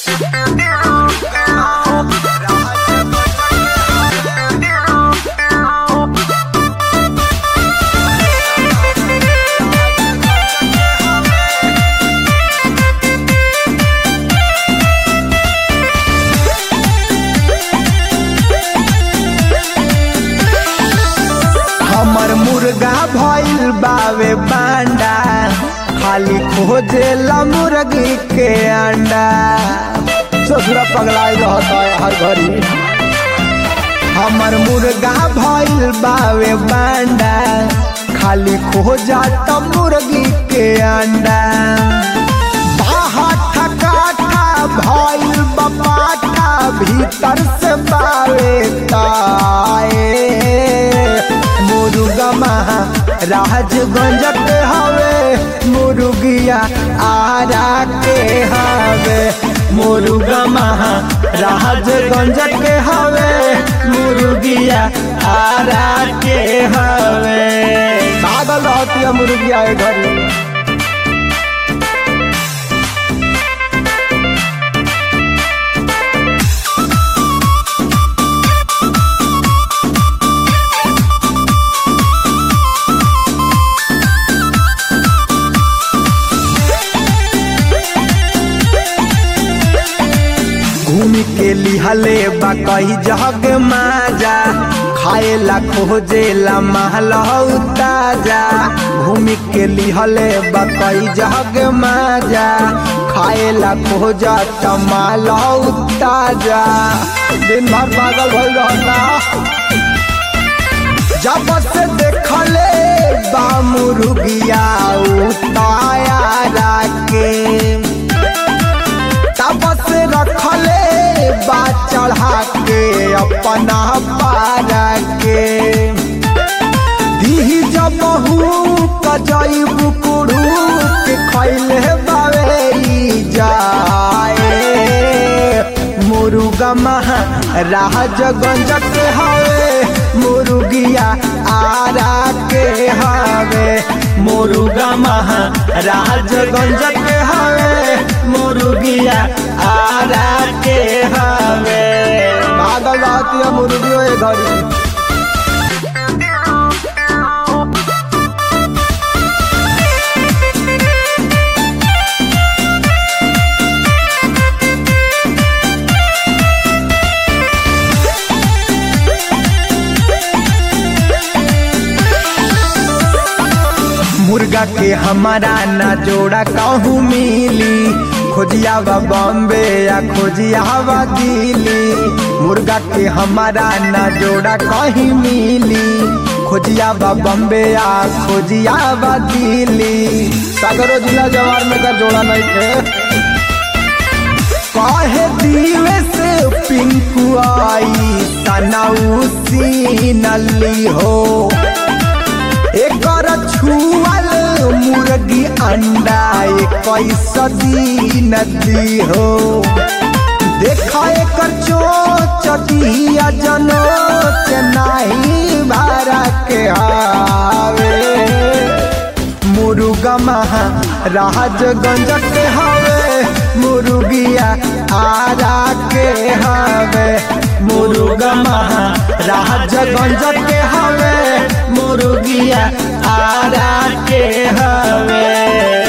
हमर मुर्गा भइल बावे बांडा खाली खोजेला मुर्गी के अंडा ससुरा पगलाई रहता है हर घड़ी हमर मुर्गा भइल बावे बांडा खाली खोजाता मुर्गी के अंडा बाहर ठकाठा भइल बपाटा भीतर से बावे ताए मुर्गा महा राजगंज के हवे मुर्गिया आरा के हवे मुर्गा महा राजगंज के हवे मुर्गिया आरा के हवे पागल रहती है मुर्गिया ए घरी घूम के लिहले बा कही जग माजा खाएला खोजेला महलहु ताजा घूम के लिहले बा कही जग माजा खाएला खोजा तमालहु ताजा दिन भर पागल भइल रहता जब से देखले बा मुर्गिया उताया राके तबस रखले बा चढ़ा के अपना पारा के दी जब कजई बुकुड़ू के खैले बावे ई जाए मुर्गा महा राजगंज के हवे मुर्गिया आरा के हवे मुर्गा महा राजगंज के हवे मुर्गिया आरा के हवे पागल रहती है मुर्गियों ए घड़ी मुर्गा के हमारा ना जोड़ा कहूँ मिली खोजिया बा बॉम्बे या खोजिया बा दिल्ली मुर्गा के हमारा ना जोड़ा कहीं मिली खोजिया बा बॉम्बे या खोजिया बा दिल्ली सागरो जिला जवार में का जोड़ा नहीं थे काहे दिवे से पिंकू आई तनाउसी नली हो एकर छुअल मुर्गी अंडा इक्कीस दिन दी हो देखा एकर चोचटिया जनो चेन्नई भारा के हावे मुर्गा महा राजगंज के हवे मुर्गिया आरा के हवे मुर्गा महा राजगंज के हवे मुर्गिया आरा के हवे